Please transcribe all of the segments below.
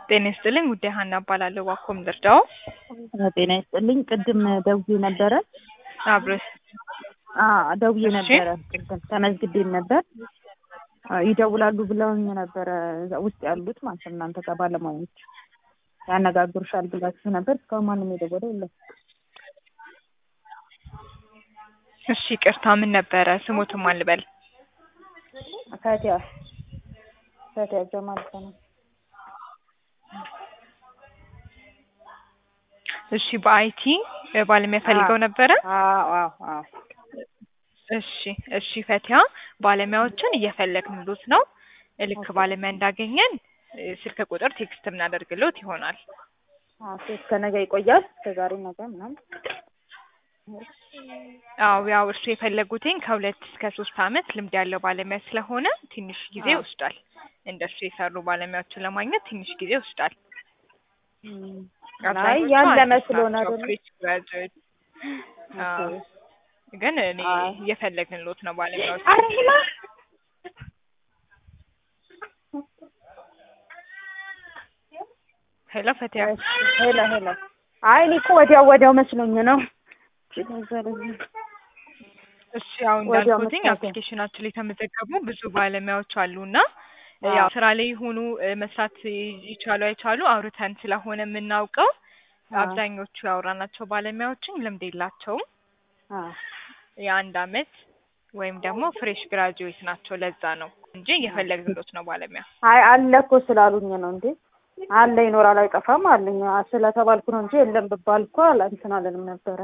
ጤና ይስጥልኝ ውዴ ሀና እባላለሁ። ዋኮም ልርዳው? ጤና ይስጥልኝ። ቅድም ደውዬ ነበረ። አብረሽ አዎ ደውዬ እሺ። ነበረ። ቅድም ተመዝግቤም ነበር። አዎ ይደውላሉ ብለውኝ ነበረ እዛ ውስጥ ያሉት ማለት ነው እናንተ ጋር ባለሙያዎች ያነጋግሩሻል ብላችሁ ነበር። እስካሁን ማንም የደወለ የለም። እሺ ቅርታ ምን ነበረ ስሞትም አልበል ፈቲያ ፈቲያ ጀማል ነው። እሺ በአይቲ ባለሙያ ፈልገው ነበረ። አዎ አዎ አዎ እሺ እሺ ፈቲያ ባለሙያዎችን እየፈለግንሎት ነው። ልክ ባለሙያ እንዳገኘን እ፣ ስልክ ቁጥር ቴክስት የምናደርግሎት ይሆናል። አዎ እስከ ነገ ይቆያል። እስከ ዛሬ ነገ ምናምን አዎ ያው እርሱ የፈለጉትኝ ከሁለት እስከ ሶስት አመት ልምድ ያለው ባለሙያ ስለሆነ ትንሽ ጊዜ አዎ። ይወስዳል። እንደሱ የሰሩ ባለሙያዎችን ለማግኘት ትንሽ ጊዜ ይወስዳል። እም፣ አይ አብዛኞቹ ያለ አዲስ መስሎን ናቸው፣ አይደል? ፍሬሽ ግራጁዌት። አዎ፣ ግን እኔ አይ። እየፈለግንሎት ነው ባለሙያዎች። አረ ሂማ ሄሎ ፈቲያ ሄሎ ሄሎ። አይ እኔ እኮ ወዲያው ወዲያው መስሎኝ ነው። እሺ ያው ወዲያው እንዳልኩትኝ መስራት አፕሊኬሽናችን ላይ የተመዘገቡ ብዙ ባለሙያዎች አሉና አዎ። ያው ስራ ላይ ይሁኑ እ፣ መስራት ይ- ይቻሉ አይቻሉ አውርተን ስለሆነ የምናውቀው አዎ። አብዛኞቹ ያወራናቸው ባለሙያዎችን ልምድ የላቸውም። አዎ የአንድ አመት ወይም ደግሞ ፍሬሽ ግራጁዌት ናቸው። ለዛ ነው እንጂ እየፈለግንሎት ነው ባለሙያ። አይ አለ እኮ ስላሉኝ ነው እንዴ። አለ ይኖራል አይጠፋም አለኝ አ- ስለተባልኩ ነው እንጂ የለም ብባል እኮ አላ እንትን አለንም ነበረ።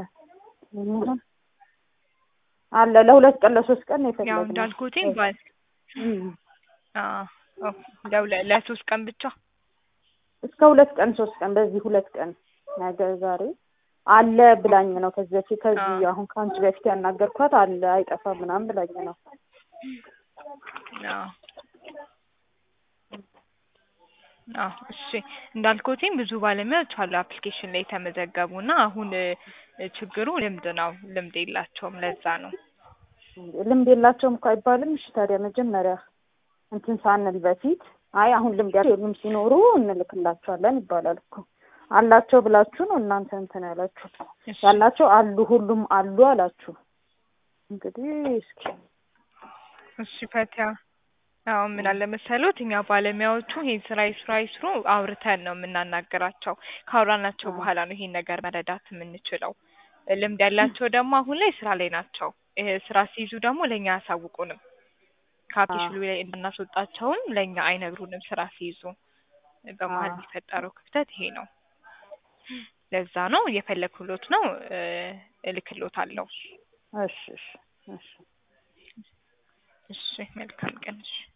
አለ ለሁለት ቀን ለሶስት ቀን ነው ያው የፈለግነው። እንዳልኩትኝ ባል እም። አዎ፣ ኦ፣ ለሁለ- ለሶስት ቀን ብቻ እስከ ሁለት ቀን ሶስት ቀን በዚህ ሁለት ቀን ነገ ዛሬ አለ ብላኝ ነው። ከዚህ በፊት ከዚህ አዎ። አሁን ከአንቺ በፊት ያናገርኳት አለ አይጠፋም ምናምን ብላኝ ነው። አዎ አዎ እሺ እንዳልኩትኝ ብዙ ባለሙያዎች አሉ አፕሊኬሽን ላይ የተመዘገቡ እና አሁን እ፣ ችግሩ ልምድ ነው። ልምድ የላቸውም። ለዛ ነው ልምድ የላቸውም እኮ አይባልም። እሺ ታዲያ መጀመሪያ እንትን ሳንል በፊት አይ አሁን ልምድ ያሉም ሲኖሩ እንልክላቸዋለን ይባላል እኮ። አላቸው ብላችሁ ነው እናንተ እንትን ያላችሁት። እሺ ያላቸው አሉ ሁሉም አሉ አላችሁ። እንግዲህ እስኪ እሺ ፈቲያ አዎ ምን አለ መሰሎት እኛ ባለሙያዎቹ ይሄን ስራ ይስሩ አይስሩ አውርተን ነው የምናናገራቸው። ካወራናቸው አዎ። በኋላ ነው ይሄን ነገር መረዳት የምንችለው። ልምድ ያላቸው ደግሞ አሁን ላይ ስራ ላይ ናቸው። ይሄ ስራ ሲይዙ ደግሞ ለእኛ አያሳውቁንም። ከአፕሊኬሽኑ ላይ እንድናስወጣቸውም ለእኛ አይነግሩንም ስራ ሲይዙ። በመሀል አዎ። የሚፈጠረው ክፍተት ይሄ ነው። ለዛ ነው እየፈለግኩሎት ነው እ፣ እልክሎታለሁ። እሺ እሺ እሺ እሺ መልካም ቀን እሺ